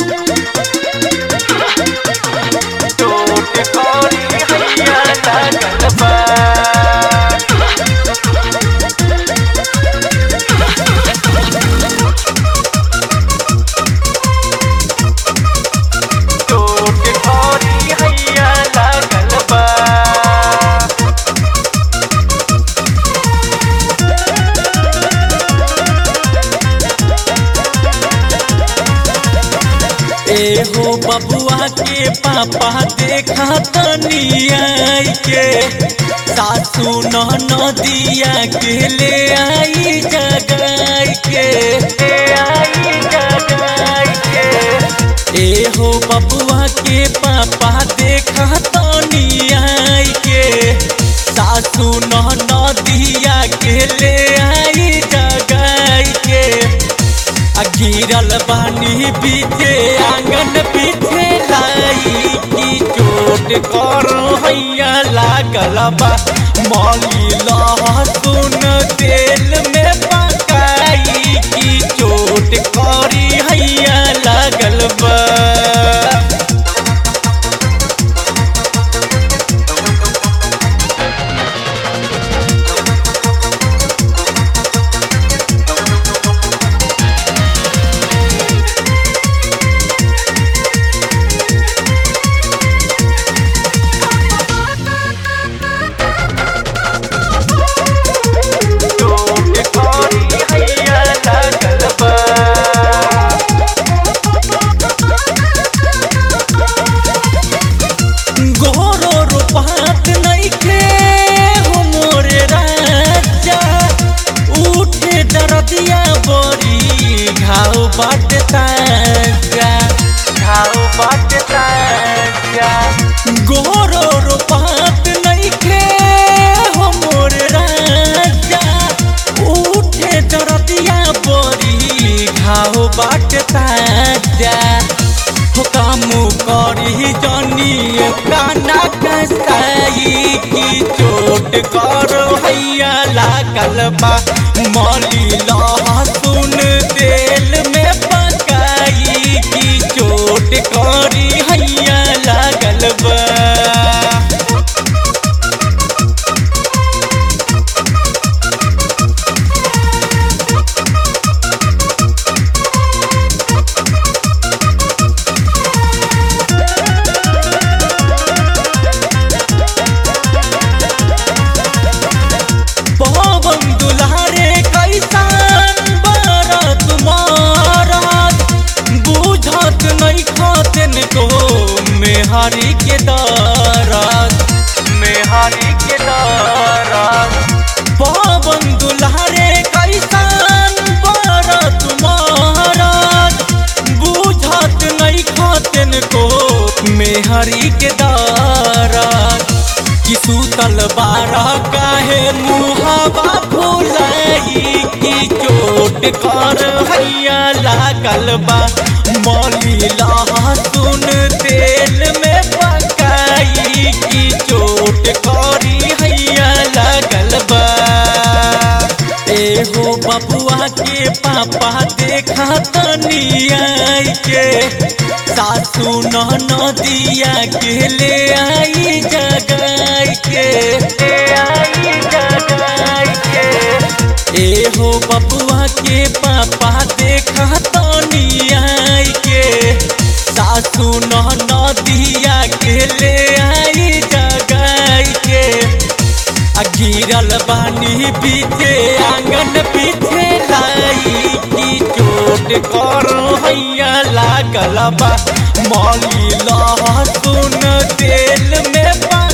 टूट करी हैया लागल बा टूट करी हैया लागल बा ए हो बबुआ के पापा देखा तनिया के सासू नदिया के ले आई जगाई के ले आई जगाई के ए हो बबुआ के पापा देखा तनिया के सासू नदिया के ले आई जगाई के आ गिरल बानी पीछे आंगन पीछे लाई की चोट करो हैया लागल बा मौली लहसुन तेल में पकाई की चोट करी हैया लागल बा टूट करी हैया लागल बा गोरो रूपात नइखे हो मोरे राजा उठे दरदिया बड़ी घाव बाट ताजा घाव बाट ताजा गोरो रूपात नइखे हो मोरे राजा उठे दरदिया बड़ी घाव बाट ताजा हो कामू करी जनी काना कसाई की चोट करो हैया लागल बा मौली लहसुन तेल में पकाई की चोट करी हैया लागल बा पवन दुल्हारे कैसन बरत मारत बुझत नहीं खातन को मेहरी के दरद मेहरी के दरद पवन दुल्हारे कैसन बरत मारत बुझत नहीं खातन को मेहरी के दरद कि सूतल बारह काहे मुहावा फुलाई की चोट कर हैया लागल बा मौली लहसुन तेल में पकाई की चोट करी हैया लागल बा ए हो बबुआ के पापा देखा तनिया के सासू नदिया के ले आई जगाई के ले आई जगाई के ए हो बबुआ के पापा देखा तनिया के सासू नदिया के ले आई जगाई के आ गिरल बानी पीछे आंगन पीछे लाई की चोट करो हैया लागल बा मौली लहसुन तेल में पा